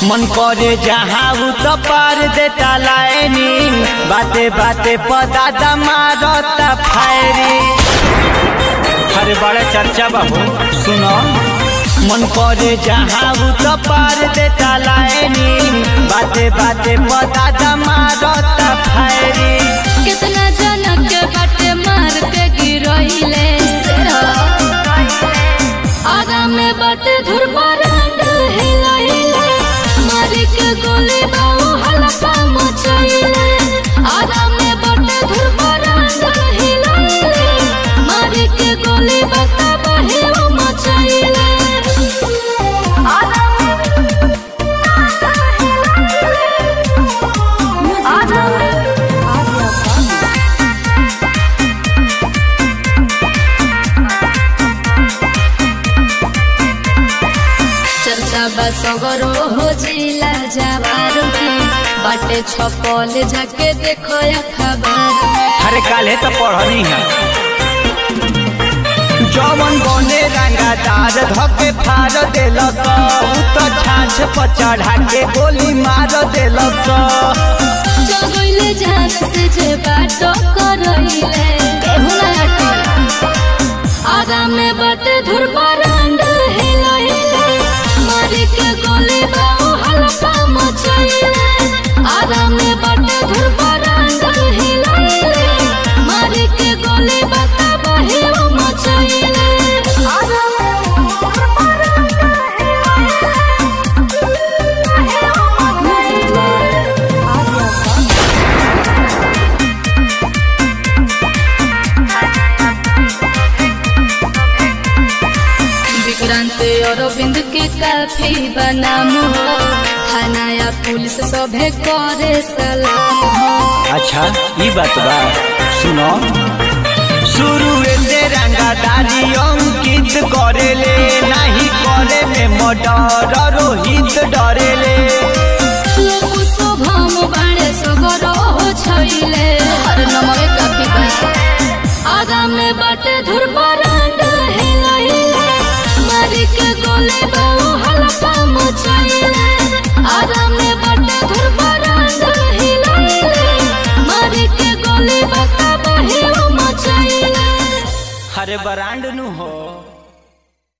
मन करे जहाँ उ तो पार देता लाइनिंग बाते बाते पदादा मारता फायरिंग अरे बड़ा चर्चा बाबू सुनो मन करे जहाँ उ तो पार देता लाइनिंग बाते बाते पदादा मारता फायरिंग कितना जनक के बाटे मार के गिरइले आगा में बाटे धुर रंग हिलइले मार के गोली बाऊ हल्का मचइले आगा में बाटे धुर रंग हिलइले मार के गोली बता बहे मचइले आगा में आगा चर्चा बसगरो हो जिला जवार में बाटे छपल झके देखो खबर अरे काले तो पढ़नी है जवन बने रंगादार धके फाड़ देलस उ तो छाछ पर चढ़ा के गोली मार देलस जगइले जान से जे बाटो करइले केहू ना अटल आगा में बाटे धुर रंग हिलइले मारी के गोली बाऊ हल्का मचइले आगा में बाटे धुर रंग हिलइले मारी के गोली बता बहे मचइले आगा में विक्रांत अरविंद के काफी बनाम हो थाना या पुलिस सभे करे सलाम हो अच्छा ई बात बा सुनो शुरू से रंगादारी अंकित करेले नहीं करे में मर्डर रोहित डरेले लोग शुभम बाड़े सगरो हो छैले हर नमरे काफी बा आगा में बाटे धुर रंग हिलइले मारी के गोले बाऊ हल्का मचइले आगा में बाटे धुर रंग हिलइले मारी के गोले बता बहे मचइले अरे बरांड नु हो